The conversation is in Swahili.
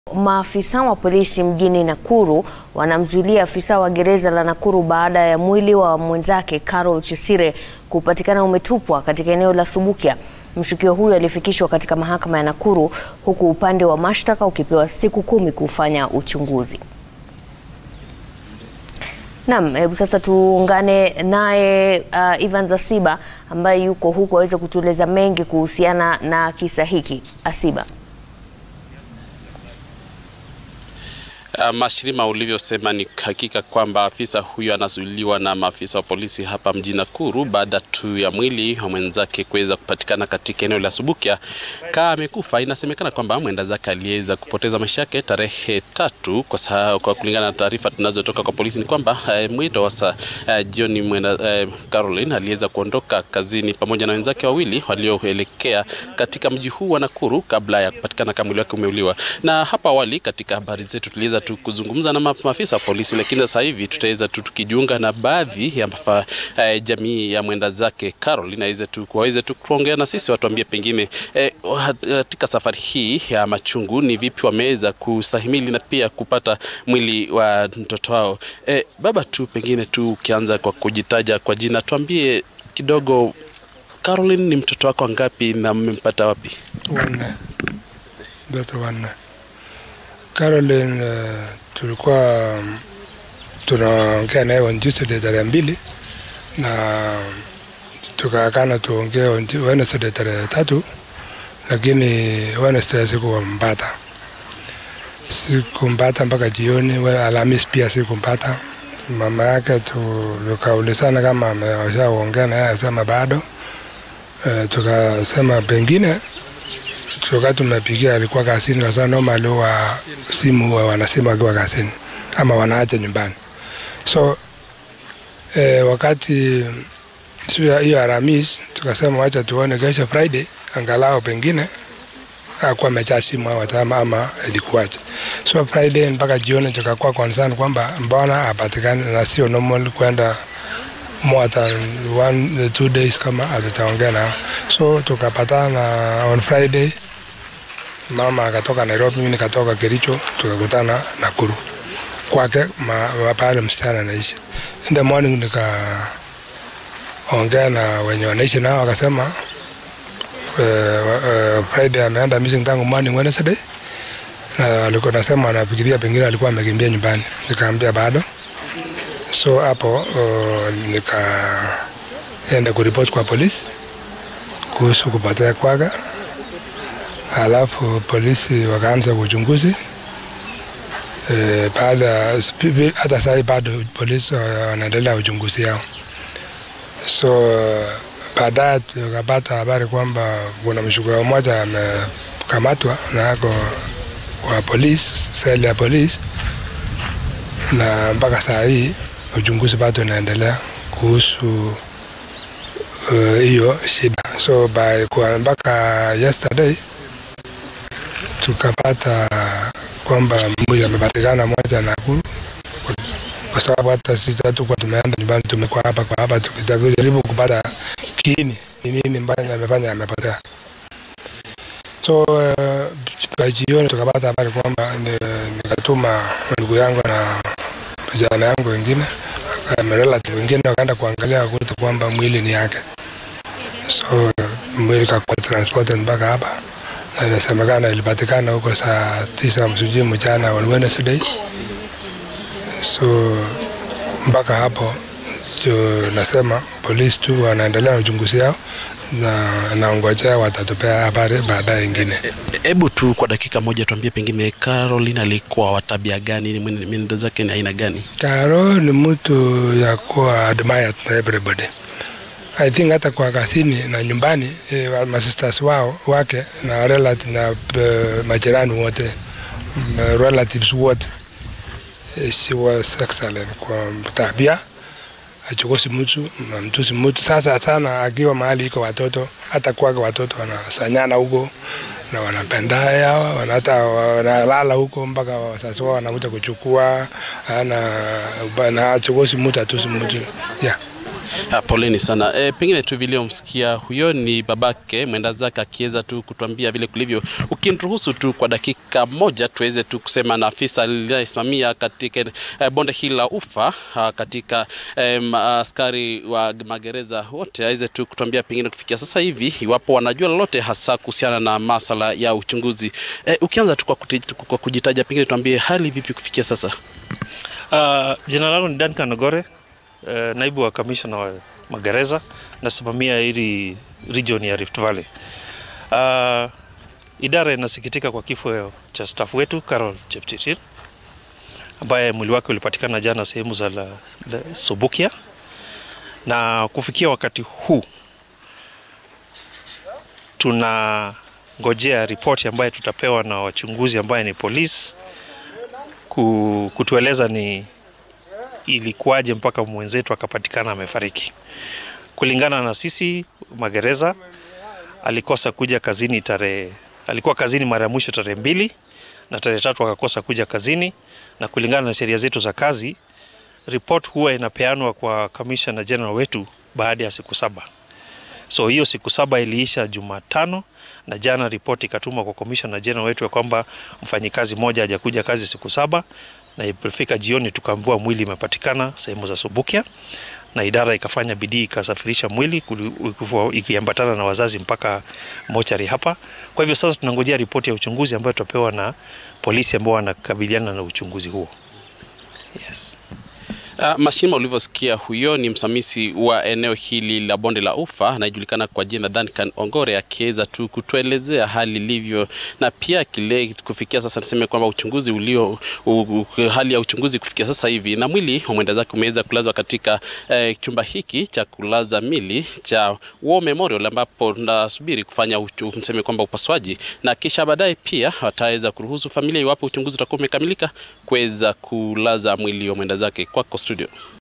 Maafisa wa polisi mjini Nakuru wanamzuilia afisa wa gereza la Nakuru baada ya mwili wa mwenzake Carol Chesire kupatikana umetupwa katika eneo la Subukia. Mshukiwa huyo alifikishwa katika mahakama ya Nakuru huku upande wa mashtaka ukipewa siku kumi kufanya uchunguzi. Naam, hebu sasa tuungane naye uh, Ivan Zasiba ambaye yuko huku aweze kutueleza mengi kuhusiana na kisa hiki. Asiba. Uh, Mashirima, ulivyosema ni hakika kwamba afisa huyo anazuiliwa na maafisa wa polisi hapa mjini Nakuru baada tu ya mwili wa mwenzake kuweza kupatikana katika eneo la Subukia kaa amekufa. Inasemekana kwamba mwenda zake aliweza kupoteza maisha yake tarehe tatu kwa, saa, kwa kulingana na taarifa tunazotoka kwa polisi ni kwamba uh, mwendo wa saa uh, jioni mwenda uh, Caroline aliweza kuondoka kazini pamoja na wenzake wawili walioelekea katika mji huu wa Nakuru kabla ya kupatikana kama mwili wake umeuliwa. Na hapa awali katika habari zetu tuliweza tu kuzungumza na maafisa wa polisi, lakini sasa hivi tutaweza tu tukijiunga na baadhi ya mafa, eh, jamii ya mwenda zake Caroline aweze tu waweze tu kuongea na sisi, watuambie pengine eh, katika safari hii ya machungu ni vipi wameweza kustahimili na pia kupata mwili wa mtoto wao. Eh, baba tu pengine tu ukianza kwa kujitaja kwa jina, tuambie kidogo Caroline ni mtoto wako ngapi na mmempata wapi? Wanne, mtoto wanne. Caroline uh, tulikuwa um, tunaongea naye on Tuesday tarehe mbili na tukaakana tuongee on Wednesday tarehe tatu, lakini Wednesday sikumpata, sikumpata mpaka jioni. Alhamis pia sikumpata. Mama yake tukaulizana kama ameshaongea naye, asema bado. Uh, tukasema pengine wakati tumepigia alikuwa kazini, kwa sababu normally wa simu huwa wanasema wakiwa kazini ama wanaacha nyumbani. So eh, wakati siku hiyo Alhamisi tukasema wacha tuone kesho Friday, angalau pengine akuwa amechaa simu au watama ama ilikuwaje. So Friday mpaka jioni tukakuwa concern kwamba mbona hapatikani na sio normal kwenda more than one two days kama hatutaongea nao, so tukapatana on Friday mama akatoka Nairobi, mimi nikatoka Kericho, tukakutana Nakuru kwake pale msichana anaishi. In the morning nikaongea na wenye wanaishi nao, wakasema uh, uh, Friday ameenda missing tangu morning Wednesday, na alikuwa nasema anafikiria pengine alikuwa amekimbia nyumbani. Nikaambia bado, so hapo uh, nikaenda kuripoti kwa polisi kuhusu kupotea kwake alafu polisi wakaanza uchunguzi e, baada hata sahii bado polisi wanaendelea uchunguzi yao. So baadaye tukapata habari kwamba kuna mshukiwa mmoja amekamatwa na ako kwa polisi, seli ya polisi, na mpaka saa hii uchunguzi bado unaendelea kuhusu hiyo uh, shida. So by kwa mpaka yesterday tukapata kwamba mwili amepatikana moja Nakuru, kwa sababu hata sisi hatukuwa tumeenda nyumbani, tumekuwa hapa kwa hapa tukijaribu kupata kiini ni nini ambayo amefanya amepotea. So uh, jioni tukapata habari kwamba nikatuma ndugu yangu na vijana yangu wengine relative wengine wakaenda kuangalia kuta kwamba mwili ni yake, so mwili kakuwa transported mpaka hapa na inasemekana ilipatikana huko saa tisa msujui mchana on Wednesday. So mpaka hapo nasema polisi tu wanaendelea na uchunguzi yao na naongojea watatupea habari baadaye ingine. Hebu tu kwa dakika moja tuambie, pengine Caroline alikuwa wa tabia gani? Mwenendo zake ni aina gani? Caro ni mtu ya kuwa admired na everybody I think hata kwa kazini na nyumbani eh, masisters wao wake na relative na uh, majirani wote uh, relatives wote eh, she was excellent kwa tabia, achokosi mtu na mtusi mtu. Sasa sana akiwa mahali iko watoto, hata kwake watoto wanasanyana huko na wanapenda hawa hata wanalala huko mpaka wazazi wao wanakuja kuchukua na na achokosi mtu atusi mtu yeah. Ah, poleni sana. E, pengine tu vile umsikia huyo ni babake mwenda zake akiweza tu kutuambia vile kulivyo. Ukiniruhusu tu kwa dakika moja tuweze tu kusema na afisa aliyesimamia katika e, bonde hili la ufa a, katika e, askari wa magereza wote aweze tu kutuambia pengine kufikia sasa hivi iwapo wanajua lolote hasa kuhusiana na masala ya uchunguzi. E, ukianza tu kwa, kuti- kwa kujitaja pengine tuambie hali vipi kufikia sasa? Uh, jina langu ni Duncan Ogore, uh, naibu wa kamishna wa magereza, nasimamia hili region ya Rift Valley. Uh, idara inasikitika kwa kifo cha staff wetu Carol Chepchirchir ambaye mwili wake ulipatikana jana sehemu za la, la Subukia, na kufikia wakati huu tunangojea ripoti ambayo tutapewa na wachunguzi ambaye ni polisi ku- kutueleza ni ilikuwaje mpaka mwenzetu akapatikana amefariki. Kulingana na sisi magereza, alikosa kuja kazini tarehe, alikuwa kazini mara ya mwisho tarehe mbili na tarehe tatu akakosa kuja kazini, na kulingana na sheria zetu za kazi, report huwa inapeanwa kwa commissioner general wetu baada ya siku saba. So hiyo siku saba iliisha Jumatano na jana ripoti ikatumwa kwa commissioner general wetu ya kwamba mfanyikazi mmoja hajakuja kazi siku saba, na ilipofika jioni tukaambiwa mwili imepatikana sehemu za Subukia, na idara ikafanya bidii ikasafirisha mwili kuli- ikifu- ikiambatana na wazazi mpaka mochari hapa. Kwa hivyo sasa tunangojea ripoti ya uchunguzi ambayo tutapewa na polisi ambao wanakabiliana na uchunguzi huo. Yes. Uh, Mashima, ulivyosikia huyo ni msimamizi wa eneo hili la bonde la ufa anayejulikana kwa jina Duncan Ongore, akiweza tu kutuelezea hali ilivyo, na pia kile kufikia sasa niseme kwamba uchunguzi ulio u, u, hali ya uchunguzi kufikia sasa hivi, na mwili wa mwenda zake umeweza kulazwa katika eh, chumba hiki cha kulaza mili cha War Memorial, ambapo tunasubiri kufanya uchu- niseme kwamba upasuaji, na kisha baadaye pia wataweza kuruhusu familia, iwapo uchunguzi utakuwa umekamilika, kuweza kulaza mwili wa mwenda zake kwako studio.